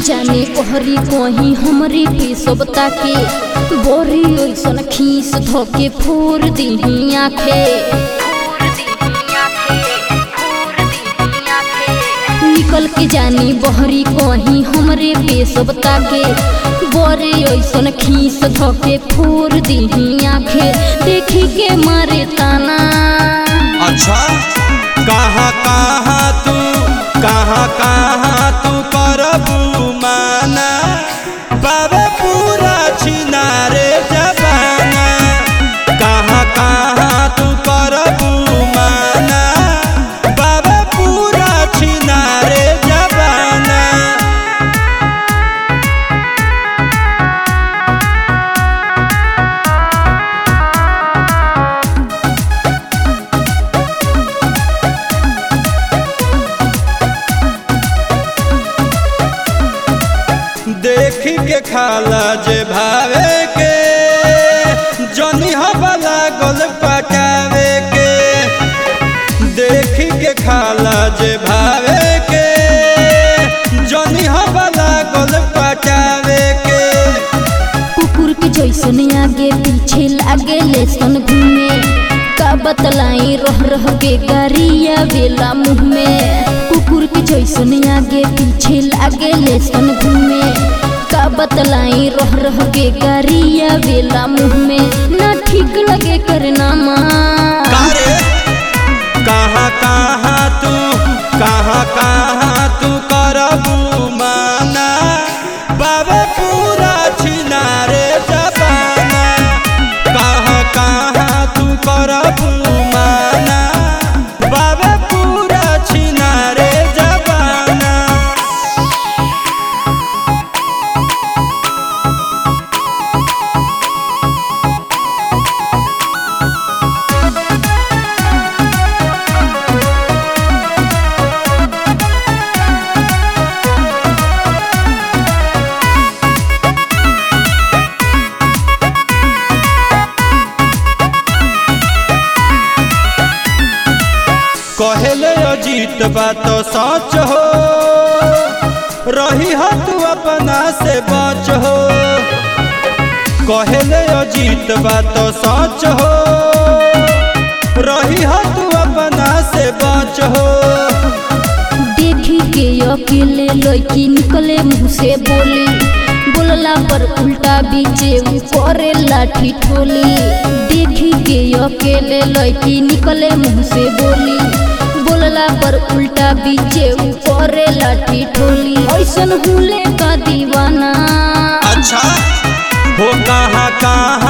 जाने कहरी कहीं हमरे पे सबता के बोरी ओइसन खीस धोके फोर दीही आखे निकल के जानी बहरी कहीं हमरे पे सबता के बोरे ओइसन खीस धोके फोर दीही आखे देखी के मारे ताना अच्छा कहाँ कहाँ तू कहाँ कहाँ तू करबू माना बाबे पूरा छिनारे जबाना कहाँ कहाँ तू करबू माना बाबे पूरा छिनारे जबाना देखी के खाला जे भावे के जनी हवाला गल पटावे के देखी के खाला जे भावे के जनी हवाला गल पटावे के कुकुर के जैसन आगे पीछे लागे लेसन घूमे का बतलाई रह रह के गारिया बेला मुँह में कुकुर के जैसन आगे पीछे लागे लेसन घूमे का बतलाई रह रह के गारिया बेला मुँह में ना ठीक लगे करना माँ कारे कहाँ कहाँ तू कहाँ कहाँ तू करबू माना बाबे पूरा छिनारे जबाना कहाँ कहाँ तू करबू माना बाबे पूरा छिनारे जबाना कहले अजीत बात सच हो रही हो तू अपना से बच हो कहले अजीत बात सच हो रही हो तू अपना से बच हो देखी के अकेले लड़की निकले मुँह से बोली बोलला पर उल्टा बीचे ऊ करे लाठी ठोली देखी के अकेले लड़की निकले मुँह से बोली बोलला पर उल्टा बीचे ऊ करे लाठी ठोली ऐसन हुले का दीवाना अच्छा हो कहाँ कहाँ